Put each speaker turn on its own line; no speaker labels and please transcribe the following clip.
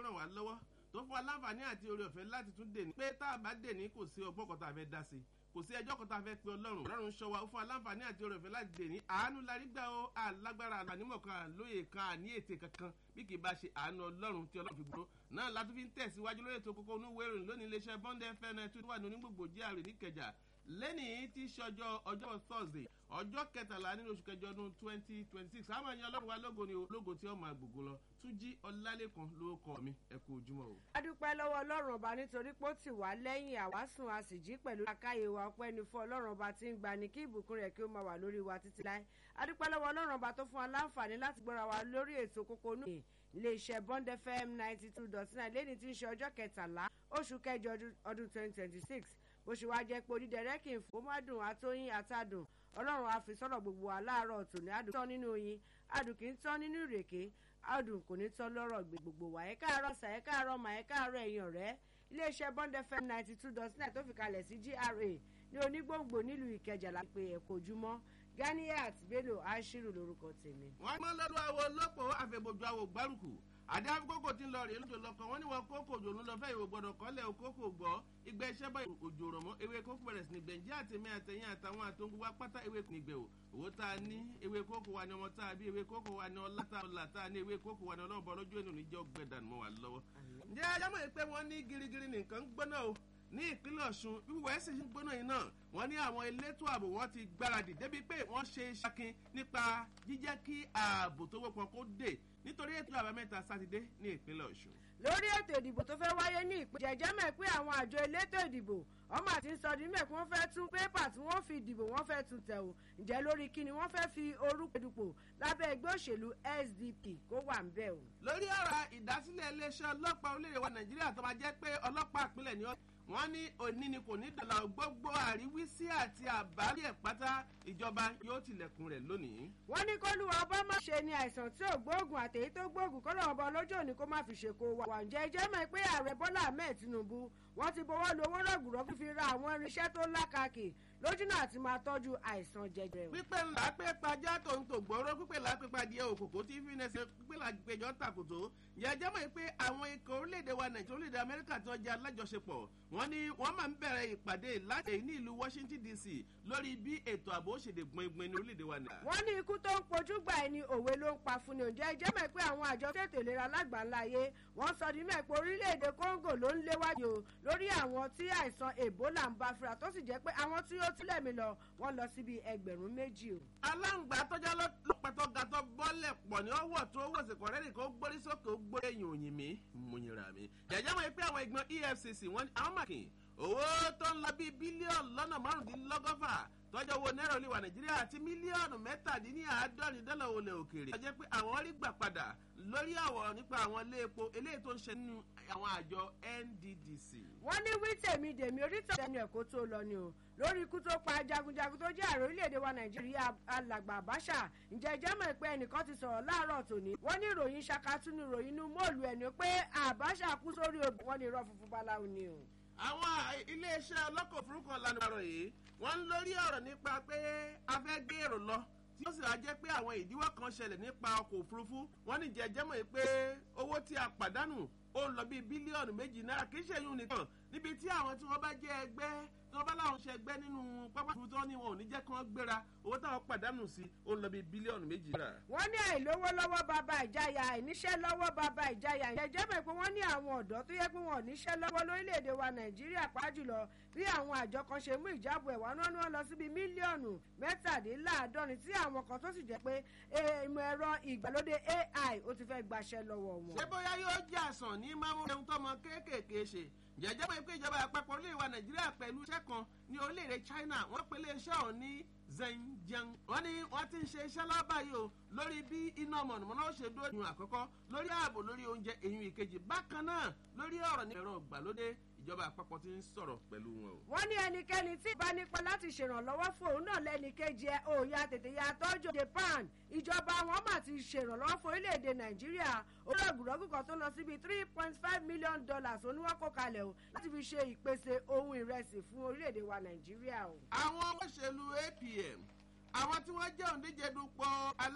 ràn wá lọ́wọ́ tó fún wa láǹfààní àti oore ọ̀fẹ́ láti tún dè ní pé tá a bá dè ní kò sí ọgbọ́n kan tá a fẹ́ dá sí kò sí ẹjọ́ kan tá a fẹ́ pe ọlọ́run ọlọ́run ṣọ́ wa ó fún wa láǹfààní àti oore ọ̀fẹ́ láti dè ní àánú larí gbà ó alágbára ànímọ̀ kan àlóye kan àní ètè kankan bí kì í bá ṣe àánú ọlọ́run tí ọlọ́run fi gbòòrò náà látún fi ń tẹ̀síwájú lórí ètò kókó onú wérò lónìí iléeṣẹ́ bond fm tó wà ní onígbògbò jíàrè níkẹjà lẹ́nìí tí í ṣọjọ́ ọjọ́ thursday ọjọ́ kẹtàlá nínú oṣù kẹjọ ọdún twenty twenty six àwọn èèyàn ọlọ́run wa lógo ni o lógo tí ó máa gbogbo lọ túnjí ọlálẹ́kan ló kọ́ mi ẹ kú ojúmọ́ o.
a dúpẹ́ lọ́wọ́ ọlọ́run ọba nítorí pé ó ti wá lẹ́yìn àwásùn a sì jí pẹ̀lú akáyé wa ọpẹ́ ni fún ọlọ́run ọba tí ń gbani kí ìbùkún rẹ̀ kí ó máa wà lórí wa títí láé a dúpẹ́ lọ́wọ́ ọlọ́run ọba tó fún wa láǹfààní láti gbọ́ra wa lórí ètò kókó nù iléeṣẹ́ bond fm ninety two dot nine lẹ́ni tí ń ṣe ọjọ́ kẹtàlá oṣù kẹjọ ọdún twenty twenty six bó ṣe wá jẹ́ pé onídẹ̀rẹ́ kì í fò mádùn àtóyìn àtàdùn ọlọ́run á fi sọ̀rọ̀ gbogbo wa láàárọ̀ tòní àdùn tán nínú oyin àdùn kì í tán nínú ìrèké àdùn kò ní tán lọ́rọ̀ gbé gbogbo wa ẹ̀ káàárọ̀ sà ẹ̀ káàárọ̀ mà ẹ̀ káàárọ̀ ẹ̀yìn ọ̀rẹ́ iléeṣẹ́ bond fm ninety two dot nine tó fi kalẹ̀ sí gra ní onígbòǹgbò nílùú ìkẹjà lápè ẹ̀kọ́ ojúmọ́ ganiat bello ashiru lorúkọ tèmi.
wọ́n mọ lọ́dún àwo lọ́pọ̀ àfẹ̀bọ̀jọ àwò gbárùkù àdé àfikókò tí ń lọ rèé lójó lọkọ wọn ní wọn kókò òjò ló lọ fẹ́ ìwò gbọdọ̀ kọ́lẹ̀ òkókò gbọ́ ìgbà iṣẹ́ bá òjò rọ̀ mọ́ ewé kókò bẹ̀rẹ̀ sí ní gbẹ̀ǹjẹ́ àtẹ̀mí àtẹ̀yìn àtàwọn àtòǹgbò wa pátá ewé nígbẹ̀ o owó tá a ní ewé kókò wa ni ọmọ tá a bí ewé kókò wa ni ọlá tá a tá a ní ewé kókò wa ni ọlọ́run bọ́ lójú ènìyàn níjọ́ gbẹ̀dàn mọ́ wa lọ́wọ́. ǹjẹ́ ajámọ̀ pé wọ́n ní girigiri nìkan gbóná o ní ìpínlẹ̀ ọ̀ṣun wíwọ ẹ̀sìn ń gbóná yìí náà wọ́n ní àwọn elétò ààbò wọn ti gbáradì débi pé wọ́n ṣe ṣakin nípa jíjẹ́ kí ààbò tó wọ́pọ̀ kó dé nítorí ètò àbámẹ́ta sátidé ní ìpínlẹ̀ ọ̀ṣun.
lórí ètò ìdìbò tó fẹ́ wáyé ní ìpínlẹ̀ jẹ́jẹ́ mẹ́ pé àwọn àjọ elétò ìdìbò ọmọ àti sọdí mẹ́ pé wọ́n fẹ́ tún pépà tí wọ́n fi dìbò wọ́n fẹ́ tún tẹ̀ o ǹjẹ́ lórí kíni wọ́n fẹ́ fi orúkọ dupò lábẹ́ ẹgbẹ́ òṣèlú sdp kó wà ń bẹ̀ o.
lórí ọ̀rọ̀ ìdásílẹ̀ iléeṣẹ́ ọlọ́pàá orílẹ̀-èdè wa nàìjíríà tó máa jẹ́ pé ọlọ́pàá ìpínlẹ̀ ni wọ́n ní òní ni kò ní dọ̀là gbogbo àríwísí àti àbárí ẹ̀ pátá ìjọba yóò tilẹ̀kùn rẹ̀ lónìí.
wọ́n ní kólúwa ọba má ṣe ni àìsàn tí ò gbóògùn àtèyí tó gbóògùn kọ́lọ́ ọba ọlọ́jọ́ òní kó má fi ṣe kó wà. ǹjẹ́ jẹ́ mọ̀ pé ààrẹ bọ́lá ahmed tinubu wọ́n ti bọ́wọ́ lu owó rọ̀gùrọ̀ fífi ra àwọn irinṣẹ́ tó lákàkì lójúnà àti máa tọ́jú àìsàn jẹjẹrẹ.
pípẹ́ ńlá pé pajá tó ń tò gbọ́rọ́ pípẹ́ ńlá pé padìẹ òkòkò tí fi nẹsẹ̀ pípẹ́ ńlá péjọ tàkùtò yàjẹ́ mọ̀ pé àwọn ikọ̀ orílẹ̀-èdè wa nàìjíríà orílẹ̀-èdè amẹ́ríkà tí wọ́n jẹ́ alájọṣepọ̀ wọ́n ní wọ́n máa ń bẹ̀rẹ̀ ìpàdé láti ní ìlú washington dc lórí bí ètò ààbò ṣèdè gbọ̀ngbọ̀n ní orílẹ̀-èdè wa nàìjíríà.
wọ́n ní ikú tó ń pojú gbà ẹni òwe ló ń pa fún ni òǹjẹ́ ẹjẹ́ mọ̀ pé àwọn àjọ tètè ìlera lágbàńlá ayé wọ́n sọ ní mẹ́ pé orílẹ̀-èdè congo ló ń léwájú o lórí àwọn tí àìsàn ebola ń bá fira tó sì jẹ́ pé àwọn tí ó túlẹ̀ mi lọ wọ́n lọ síbi ẹgbẹ̀rún méjì o.
aláǹgbá tọ́jà lọ́pẹ̀tọ́ gàtọ́ bọ́lẹ̀ pọ̀ ní ọwọ́ tó wọ̀ sí kọ̀rẹ́rì kó gbórí sókè ó gbórí ẹ̀yìn òyìn mi mo yìnra mi. jẹ̀jẹ̀ wọ́n pé àwọn ìgbọ́n efcc wọ́n àwọn màkì owó tó ń lọ bíi bílíọ̀nù lọ́nà márùndínlọ́gọ́fà tọ́jọ́ owó náírà olè nàìjíríà àti mílíọ̀nù mẹ́tàdínláàádọ́rin dọ́là olè òkèèrè. ó jẹ́ pé àwọn rí gbà padà lórí àwọ̀ nípa àwọn ilé epo eléyìí tó ń ṣe nínú àwọn àjọ nddc.
wọ́n ní wí tèmi dèmi orítọ̀ ẹnu ẹ̀kọ́ tó lọ ni o lórí ikú tó pa jagunjagun tó jẹ́ ààrẹ orílẹ̀-èdè wa nàìjíríà alàgbà àbáṣà ǹjẹ́ ìjẹ́ mọ̀ pé ẹnìkan ti sọ̀rọ̀ láàárọ̀ tòní wọ́n ní ìròyìn ṣakatú ní ìròyìn inú mọ́ọ̀lù ẹni pé àbáṣà kú sórí obì wọ́n ní irọ́ funfun báláwo ni o.
àwọn iléeṣẹ́ ọlọ́kọ̀ òfurufú ọ̀lànà ìbàrọ̀ yìí wọ́n ń lórí ọ̀rọ̀ nípa pé a fẹ́ gbé èrò lọ tí ó sì wá jẹ́ pé àwọn ìdíwọ́ kan ṣẹlẹ̀ nípa ọkọ̀ òfurufú wọ́n ní jẹ́jẹ́ mọ̀ pé owó tí a pàdánù ó lọ bíi bílíọ̀nù méjì náírà kì í ṣe yún nìkan níbi tí àwọn tí wọ́n bá jẹ́ ẹgbẹ́ tí wọ́n bá láwọn ṣe ẹgbẹ́ nínú pápá òfurufú tí wọ́n ní wọn ò ní jẹ́ kí wọ́n gbéra owó táwọn pàdánù sí ó lọ bíi bílíọ̀nù méjì náírà.
wọ́n ní àìlówó lọ́wọ́ bàbá ìjáyà àìníṣẹ́ lọ́wọ́ bàbá ìjáyà ìjẹ́jẹ́ mọ̀ pé wọ́n ní àwọn ọ̀dọ́ tó yẹ pé wọn ò níṣẹ́ lọ́wọ́ lórílẹ̀‐èdè wa nàìjíríà pàjùlọ bí àwọn àjọ kan ṣe mú ìjábọ̀ ẹ̀wà náà ni wọ́n lọ síbi mílíọ̀nù mẹ́tàdínláàádọ́rin tí àwọn kan tó sì jẹ́ pé ìmọ̀ ẹ̀rọ ìgbàlódé ai ó ti fẹ́ gbaṣẹ́ lọ́wọ́ wọn.
ṣé bóyá yóò jẹ́ àsàn ní mámú ẹ̀hún tọmọ kéékèèké ṣe jẹ́jẹ́ pé pé ìjọba àpapọ̀ orílẹ̀ wa nàìjíríà pẹ̀lú iṣẹ́ kan ní orílẹ̀-èdè china wọ́n pe iléeṣẹ́ ọ̀hún ní zhenjiang wọ́n ní wọ́n ti ń ṣe iṣẹ́ lọ́ba yìí o lórí bí iná mọ̀nàmọ́ná ó ṣe dúró ìyún àkọ́kọ́ lórí ààbò lórí oúnjẹ ìyún ìkejì bákan náà lórí ọ̀rọ̀ ní ẹ̀rọ ìgbàlódé ìjọba àpapọ̀ ti ń sọ̀rọ̀ pẹ̀lú wọn o.
wọ́n ní ẹnikẹ́ni tí ìbá nípa láti ṣèrànlọ́wọ́ fún òun náà lẹ́nìkejì ẹ̀ òòyà tètè ya tọ́jú japan ìjọba wọn mà ti ṣèrànlọ́wọ́ fún orílẹ̀-èdè nàìjíríà olóògùrọ́gùn kan tó lọ síbi three point five million dollars oníwọ́kọ̀ kalẹ̀ o láti fi ṣe ìpèsè ohun ìrẹsì fún orílẹ̀-èdè wa nàìjíríà o.
àwọn olóṣèlú apm àwọn tí wọ́n jẹ́ òǹdíje dupò alá